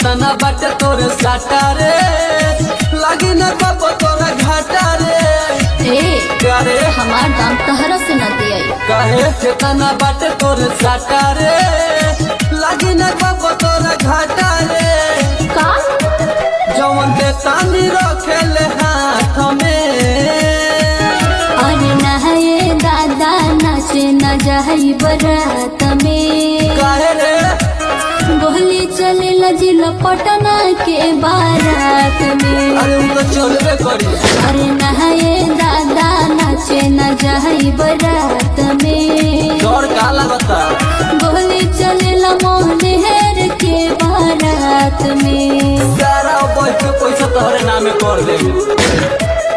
केतना बाटे तोरे साटा रे लगी न कब तोरा घाटा रे ए करे हमार दाम तहरा से न दिया कहे केतना बाटे तोरे साटा रे लगी न कब तोरा घाटा रे का जवन के तानी रखेले हाथ में अरे नहाए दादा नाचे न जाई बरात में काहे रे गोली चले लजिल पटना के बारात में अरे उ तो चलबे करी अरे नहाए दादा नाचे न जाई बरात में डर का लगता गोली चले मोहनेर के बारात में सारा बैठ के पैसा तोहरे नामे कर दे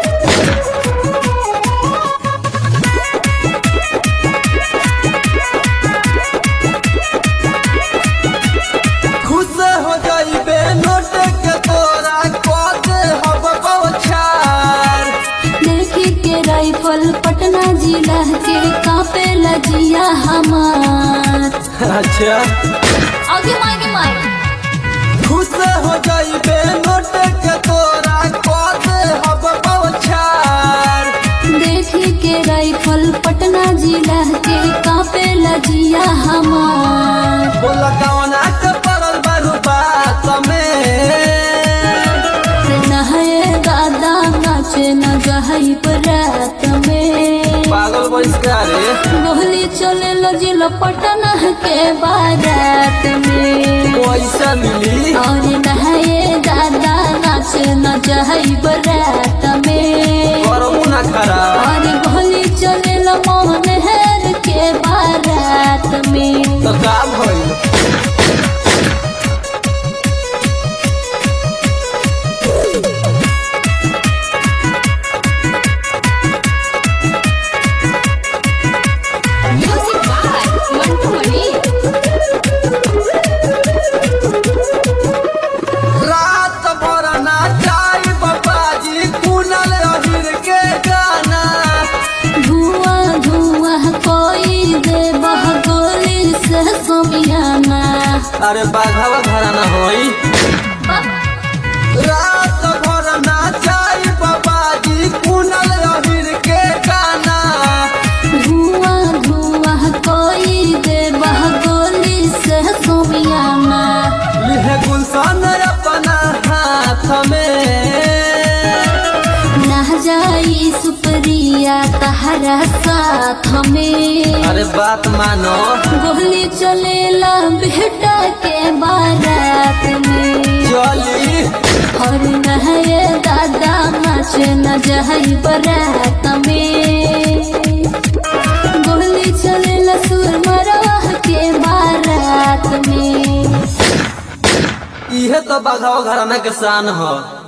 खुश हो जाइबे नोट के तोरा कह दे हब बौछार देखी के राइफल पटना जिला के कापे लजिया हमार अच्छा आगे मागे मागे खुश हो जाइबे नोट के तोरा कह दे हब बौछार देखी के राइफल पटना जिला के कापे लजिया हमार बोला कवना के पड़ल बारू बात में नहाए दादा नाचे न गहई बरात में पागल बहिष्कार गोली चले लजिल पटना के बारात में पैसा मिली और नहाए दादा नाचे न जहई बरात में करबू ना खराब और गोली चले मोहन हेर के बारात में तो का भइल म्यूजिक बाय मंटू मणि रात भर नाचाई बाबाजी कुनल अहिर के गाना धुआं धुआं कोई दे बह गोली से सोमियाना अरे बाघावा घराना होई रात भर नाचाई बाबाजी कुनल अहिर के गाना धुआं धुआं कोई दे बह गोली से सोमियाना लिहे गुलशन अपना हाथ में ना जाई सुप्रिया तहरा साथ में अरे बात मानो गोली चलेला बेटा के बारात में चली और नहे दादा नाच न जहई बरात में गोली चलेला सुरमरवा के बारात में इहे तो बाघावा घराना के शान ह